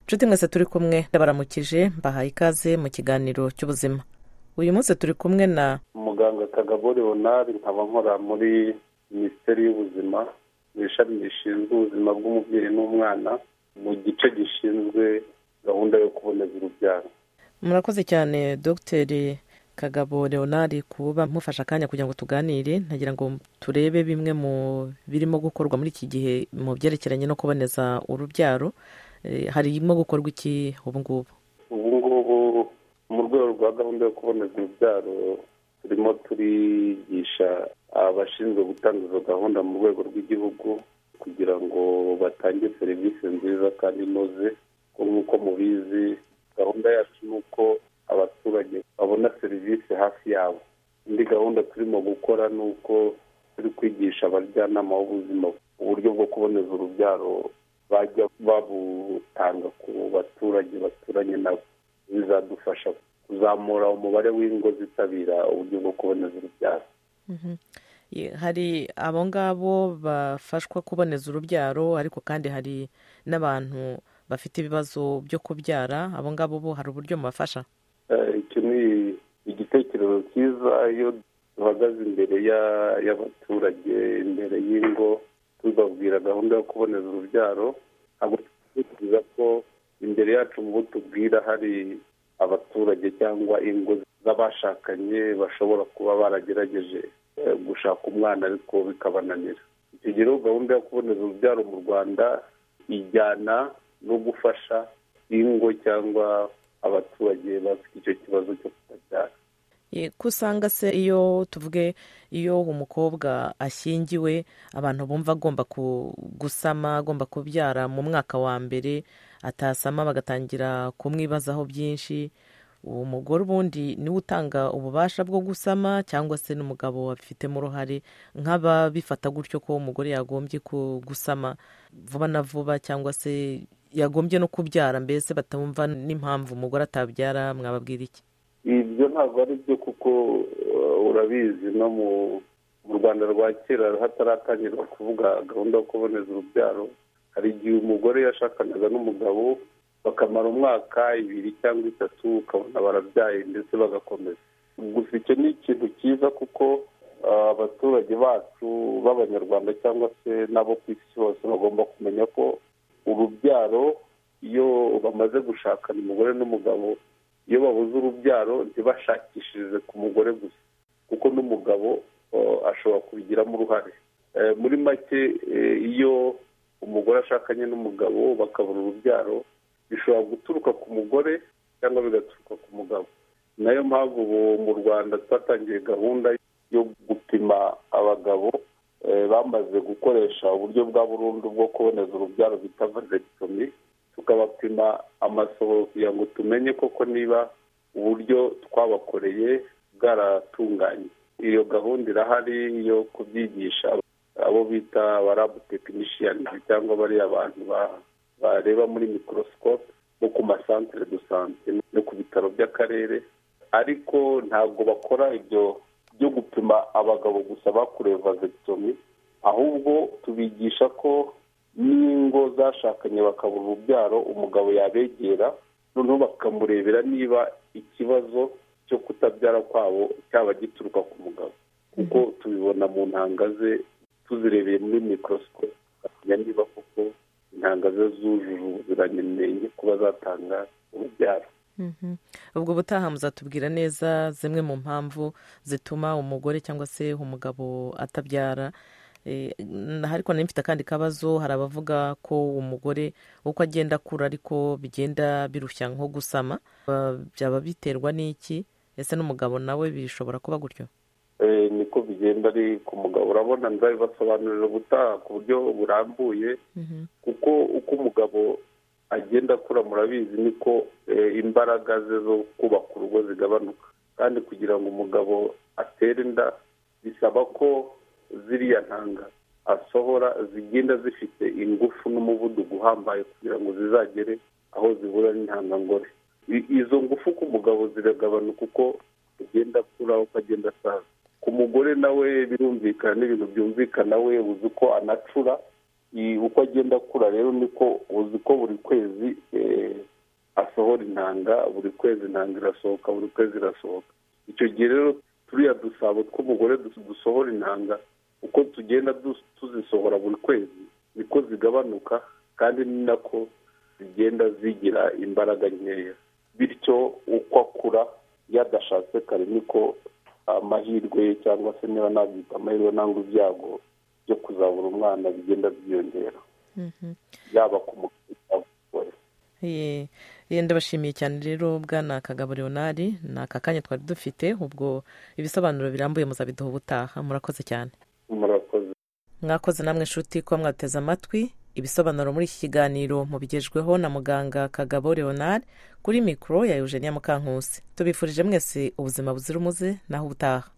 nshuti mwese turi kumwe ndabaramukije mbahaye ikaze mu kiganiro cy'ubuzima uyu munsi turi kumwe na muganga kagabo leonard nkaba nkora muri minisiteri y'ubuzima mu ishami rishinzwe ubuzima bw'umubyeyi n'umwana mu gice gishinzwe gahunda yo kuboneza urubyaro murakoze cyane dogiteri kagabo leonard kuba mufashe akanya kugira ngo tuganire ntagira ngo turebe bimwe mu birimo gukorwa muri iki gihe mu byerekeranye no kuboneza urubyaro Eh, harimo gukorwa iki ubu ngubu ubu ngubu mu rwego rwa gahunda yo kuboneza urubyaro turimo turigisha abashinzwe gutanga izo gahunda mu rwego rw'igihugu kugira ngo batange serivisi nziza kandi inoze kuko nk'uko mubizi gahunda yacu ni uko abaturage babona serivisi hafi yabo indi gahunda turimo gukora ni uko turi kwigisha abajyanama b'ubuzima uburyo bwo kuboneza urubyaro bajya babutanga ku baturage baturanye nabo bizadufasha kuzamura umubare w'ingo zitabira uburyo bwo kuboneza urubyaro Mhm. Ye- hari abo ngabo bafashwa kuboneza urubyaro ariko kandi hari n'abantu bafite ibibazo byo kubyara abo ngabo bo hari uburyo mubafasha Eh, icyo ni igitekerezo cyiza iyo duhagaze imbere ya- y'abaturage imbere y'ingo tubabwira gahunda yo kuboneza urubyaro ntabwo twifuza ko imbere yacu mu bo tubwira hari abaturage cyangwa ingo z'abashakanye bashobora kuba baragerageje eh, gushaka umwana ariko bikabananira icyo gihe rero gahunda yo kuboneza urubyaro mu rwanda ijyana no gufasha ingo cyangwa abaturage bafite icyo kibazo cyo kutabyara Ye, ko usanga se iyo tuvuge iyo umukobwa ashyingiwe abantu bumva agomba ku- gusama agomba kubyara mu mwaka wa mbere atasama bagatangira kumwibazaho byinshi uwo mugore ubundi niwe utanga ububasha bwo gusama cyangwa se n'umugabo wabifitemo uruhare nk'ababifata gutyo ko umugore yagombye ku- gusama vuba na vuba cyangwa se yagombye no kubyara mbese batumva n'impamvu umugore atabyara mwababwira iki ibyo ntabwo ari byo kuko eh, urabizi no mu mu rwanda rwa kera hataratangira kuvuga gahunda yo kuboneza urubyaro hari igihe umugore yashakanaga n'umugabo bakamara umwaka ibiri cyangwa itatu ukabona barabyaye ndetse bagakomeza gusa icyo ni ikintu cyiza kuko ah, abaturage bacu b'abanyarwanda cyangwa se n'abo ku isi hose bagomba kumenya ko urubyaro iyo bamaze gushakana umugore n'umugabo iyo babuze urubyaro ntibashakishirize ku mugore gusa kuko n'umugabo eh, ashobora kubigiramo uruhare Eh, muri make eh, iyo umugore ashakanye n'umugabo bakabura urubyaro bishobora guturuka ku mugore cyangwa bigaturuka ku mugabo nayo mpamvu ubu mu rwanda twatangiye gahunda yo gupima abagabo eh, bamaze gukoresha uburyo bwa burundu bwo kuboneza urubyaro bita vasectomy tukabapima amasohoro kugira ngo tumenye koko niba uburyo twabakoreye bwaratunganye iyo gahunda irahari yo kubyigisha abo bita abarabu tekinishiyani cyangwa bariya bantu ba- bareba muri mikorosikope no ku masantere do sante no ku bitaro by'akarere ariko ntabwo bakora ibyo byo gupima abagabo gusa bakorewe vasectomy ahubwo tubigisha ko n'ingo zashakanye bakabura urubyaro umugabo yabegera noneho bakamurebera niba ikibazo cyo kutabyara kwabo cyaba gituruka ku mugabo kuko tubibona mu ntanga ze tuzirebeye muri mikorosikope tukamenya niba koko intanga ze zujuje ubuziranenge kuba zatanga urubyaro Mhm. ubwo ubutaha muzatubwira neza zimwe mu mpamvu zituma umugore cyangwa se umugabo atabyara Eh, n- ariko nari mfite akandi kabazo hari abavuga ko umugore uko agenda akura ariko bigenda birushya nko gusama Ba- byaba biterwa n'iki ese n'umugabo nawe bishobora kuba gutyo Eh, niko bigenda ari ku mugabo urabona nzabibasobanurira ubutaha ku buryo burambuye Mhm. kuko uko umugabo agenda akura murabizi niko eh, imbaraga ze zo kubaka urugo zigabanuka kandi kugira ngo umugabo atere inda bisaba ko ziriya ntanga asohora zigenda zifite ingufu n'umuvuduko uhambaye kugira ngo zizagere aho zihura n'intangangore I- izo ngufu ku mugabo ziragabanuka uko agenda akura uko agenda asaza ku mugore nawe birumvikana n'ibintu byumvikana we uzi uko anacura i- uko agenda akura rero niko uzi ko buri kwezi eh, basohora intanga buri kwezi intanga irasohoka buri kwezi irasohoka icyo gihe rero turiya dusabo tw'umugore dusohora intanga uko tugenda tuzisohora buri kwezi niko zigabanuka kandi ni nako zigenda zigira imbaraga nkeya bityo uko akura yadashatse kare niko amahirwe cyangwa se niba nabyita amahirwe nangwa ibyago byo kuzabura umwana bigenda byiyongera yaba ku mugore yenda ndabashimiye cyane rero bwana kagabo leonari ni aka kanya twari dufite ubwo ibisobanuro birambuye muzabiduha ubutaha murakoze cyane murakoze mwakoze namwe inshuti kuba mwateze amatwi ibisobanuro muri iki kiganiro mubigejweho na muganga kagabo leonard kuri mikoro ya eugenia mukankusi tubifurije mwese ubuzima buzira umuze naho ubutaha